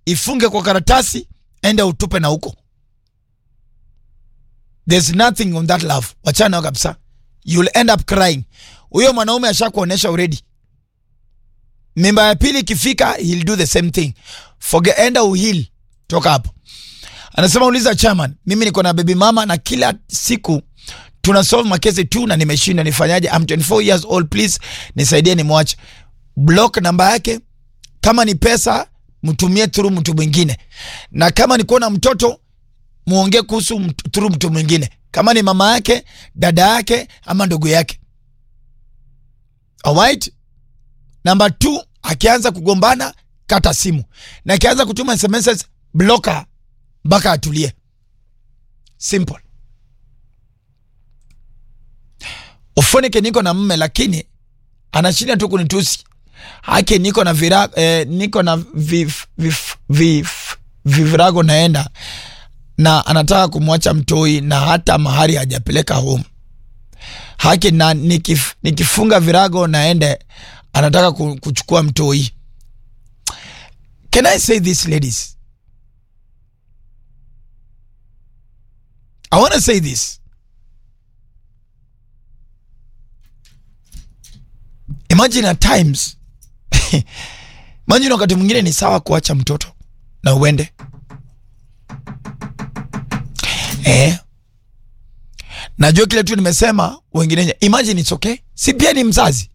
ifunge kwa karatasi, enda utupe na huko. There's nothing on that love. Wachana nayo kabisa. You'll end up crying. Huyo mwanaume ashakuonesha already. Mimba ya pili ikifika, he'll do the same thing. Forget, enda uhil. Toka hapo. Anasema uliza chairman, mimi niko na baby mama na kila siku tuna solve makesi tu na nimeshinda, nifanyaje? I'm 24 years old, please nisaidie, nimwache. Block namba yake. Kama ni pesa mtumie through mtu mwingine, na kama ni kuona mtoto muongee kuhusu mt- through mtu mwingine, kama ni mama yake, dada yake ama ndugu yake. Alright? Namba 2, akianza kugombana kata simu, na akianza kutuma SMS blocker mpaka atulie. Simple. Ufonike niko na mme lakini anashinda tu kunitusi. Haki niko na vira, eh, niko na vif, vif, vif, vivirago naenda na anataka kumwacha mtoi na hata mahari hajapeleka home. Haki na nikif, nikifunga virago naende anataka ku- kuchukua mtoi. Can I say this ladies? I want to say this. Imagine at times imagine wakati mwingine ni sawa kuacha mtoto na uende eh. Najua kile tu nimesema, wengine imagine it's okay, si pia ni mzazi,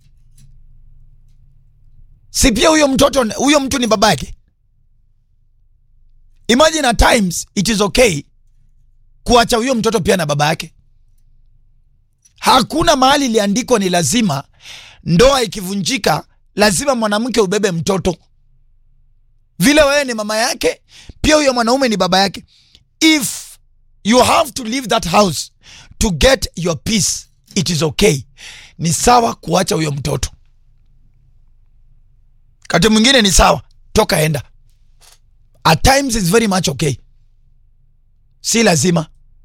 si pia huyo mtoto, huyo mtu ni baba yake. Imagine at times it is okay kuacha huyo mtoto pia na baba yake. Hakuna mahali iliandikwa ni lazima ndoa ikivunjika lazima mwanamke ubebe mtoto. Vile wewe ni mama yake, pia huyo mwanaume ni baba yake. If you have to leave that house to get your peace, it is okay. Ni sawa kuacha huyo mtoto. Kati mwingine ni sawa, toka enda. At times it's very much okay. Si lazima.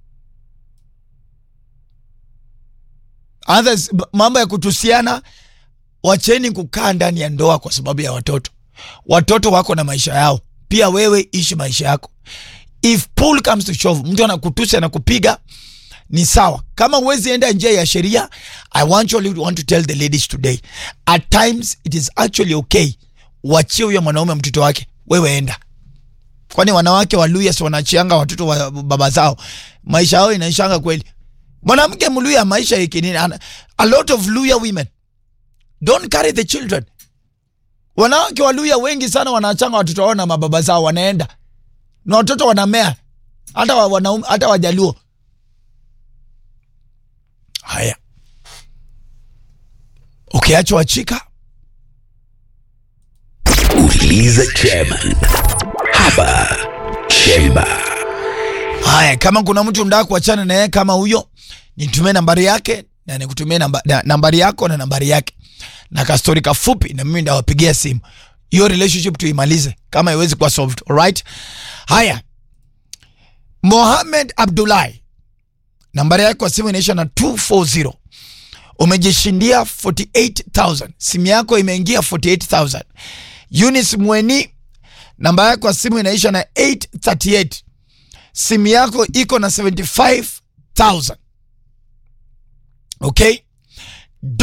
Others, b- mambo ya kutusiana, wacheni kukaa ndani ya ndoa kwa sababu ya watoto. Watoto wako na maisha yao, pia wewe ishi maisha yako. If pull comes to shove, mtu anakutusi anakupiga, ni sawa. Kama huwezi enda njia ya sheria, I want you want to tell the ladies today, at times it is actually okay, wachie huyo mwanaume mtoto wake, wewe enda kwani wanawake wa Luya si wanachianga watoto wa baba zao, maisha yao inaishanga kweli. Mwanamke mluya maisha yake nini? Ana- A lot of Luya women don't carry the children. Wanawake wa Luya wengi sana wanachanga watoto wao na mababa zao, wanaenda na watoto wanamea, hata wa, wanaume, hata Wajaluo. Haya, ukiachwa chika Uliza chairman hapa Chemba. Haya, kama kuna mtu mdaa kuachana naye kama huyo, nitumie nambari yake na nikutumie namba, na, nambari yako na nambari yake na kastori kafupi, na mimi ndawapigia simu. Hiyo relationship tuimalize kama iwezi kuwa solved. Alright? Haya, Mohamed Abdullahi, nambari yake kwa simu inaisha na 240 umejishindia 48000 simu yako imeingia 48000 Eunice Mweni, namba yako kwa simu inaisha na 838 simu yako iko na 75000 okay